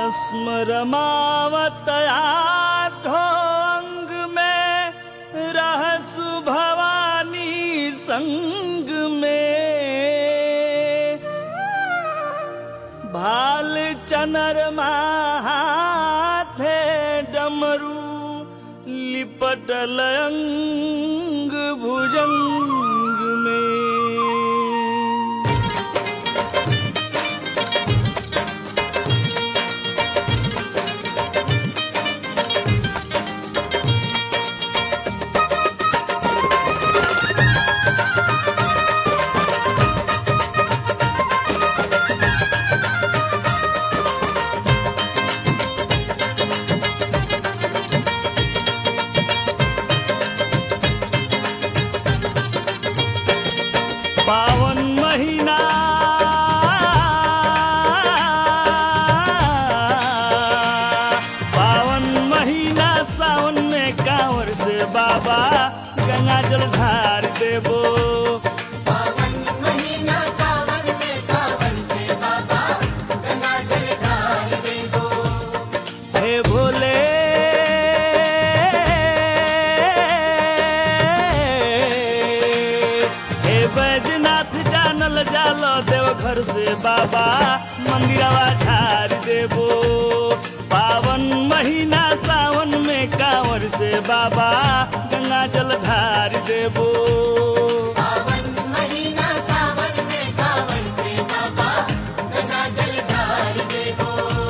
भस्म रमावत आठो अंग में रहसु भवानी संग में भाल चनर हाथे डमरू लिपटल अंग भुजंग में पावन महीना पावन महीना सावन में कांवर से बाबा गंगा जल ढार देबो पावन महीना सावन में कावन से बाबा गंगा जल ढाल देबो हे भोले हे बैजनाथ जानल जालो देव घर से बाबा मंदिरवा ढार देबो पावन महीना सावन में कांवर से बाबा गंगा जल ढार देबो पावन महीना सावन में कावन से बाबा गंगा जल ढाल देबो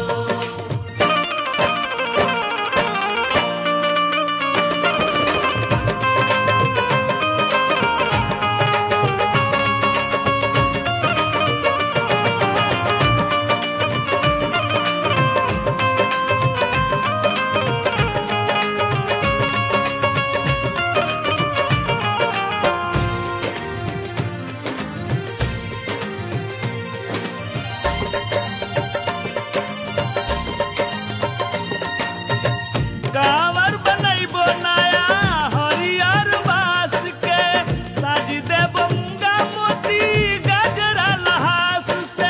कांवर बनैबो नया हरियर बास के साज देबो मूंगा मोती गजरा लहास से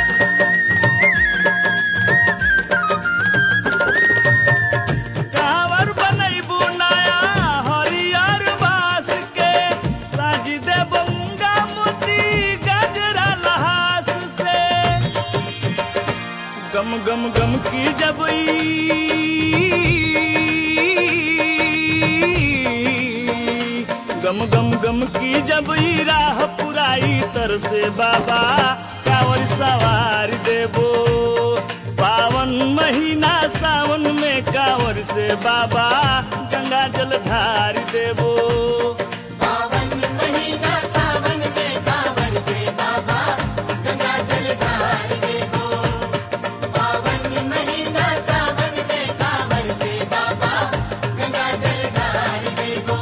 कांवर बनैबो नया हरियर बास के साज देबो मूंगा मोती गजरा लहास से गम गम गम की जब ई गम गम गम की जब ई राह पुराई तर से बाबा कांवर सवार देबो पावन महीना सावन में कांवर से बाबा गंगा जल धार देबो पावन महीना सावन में कावन से बाबा गंगा जल ढाल देबो पावन महीना सावन में कावन से बाबा गंगा जल ढाल देबो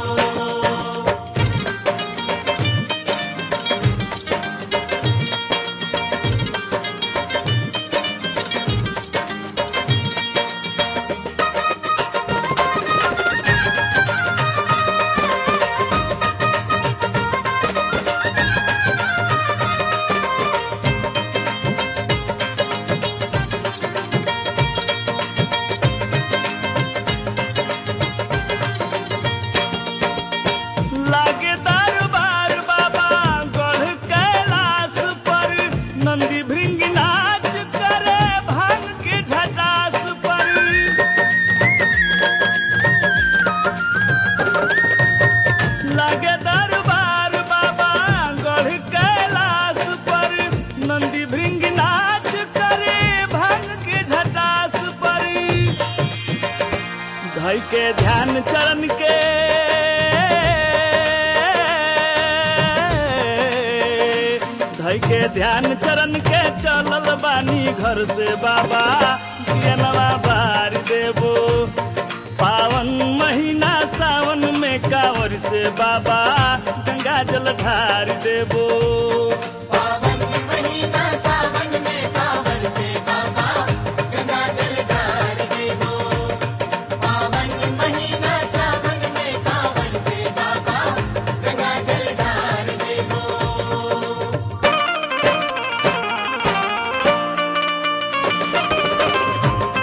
लागे दरबार बाबा गढ़ कैलाश पर नंदी भृंग नाच करे भांग के झटास पर लागे दरबार बाबा गढ़ कैलाश पर नंदी भृंग नाच करे भांग के झटास पर धई के ध्यान चरण के धई के ध्यान चरण के चलल बानी घर से बाबा दियनवा बार देबो पावन महीना सावन में कांवर से बाबा गंगा जल ढार देबो पावन महीना सावन में कावन से बाबा गंगा जल ढाल देबो पावन महीना सावन में कावन से बाबा गंगा जल ढाल देबो रे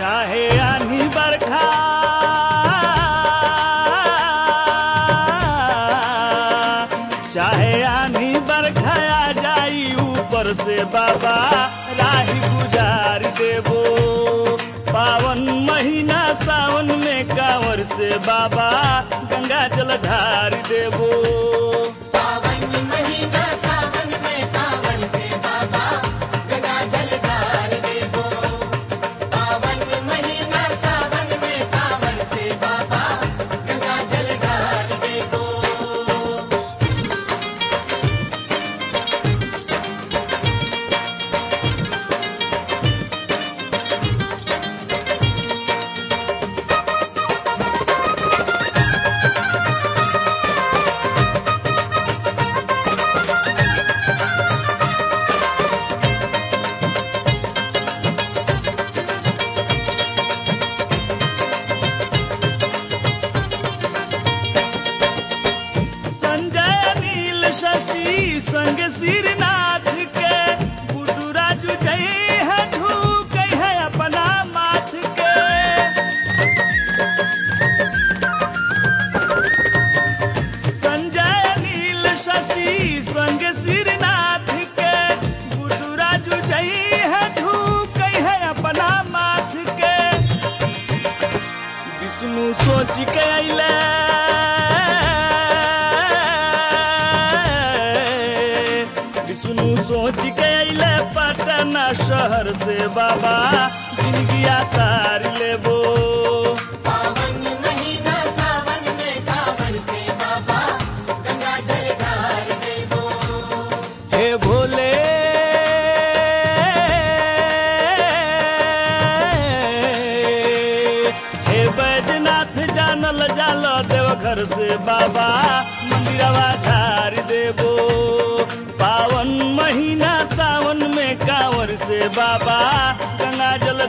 चाहे आनी बरखा चाहे आनी बरखा आ जाई ऊपर से बाबा राही गुजार देबो पावन महीना सावन में कांवर से बाबा गंगा जल ढार देबो पावन महीना सावन में कांवर से बाबा गंगा जल ढार देबो पावन महीना सावन में कांवर से बाबा गंगा जल ढार देबो संजय नील शशि संग सिरनाथ के गुड्डू राजू जय है ढूक है अपना माथ के संजय नील शशि संग सिरनाथ के गुड्डू राजू जय है ढूक है अपना माथ के विष्णु सोच के अइले विष्णु सोच के अइले पटना शहर से बाबा जिंदगी तार लेबो पावन महीना सावन में कांवर से बाबा गंगा जल ढार देबो हे भोले हे बैजनाथ जानल जाल देव घर से बाबा मंदिरवा ढार देबो पावन महीना सावन में कांवर से बाबा गंगा जल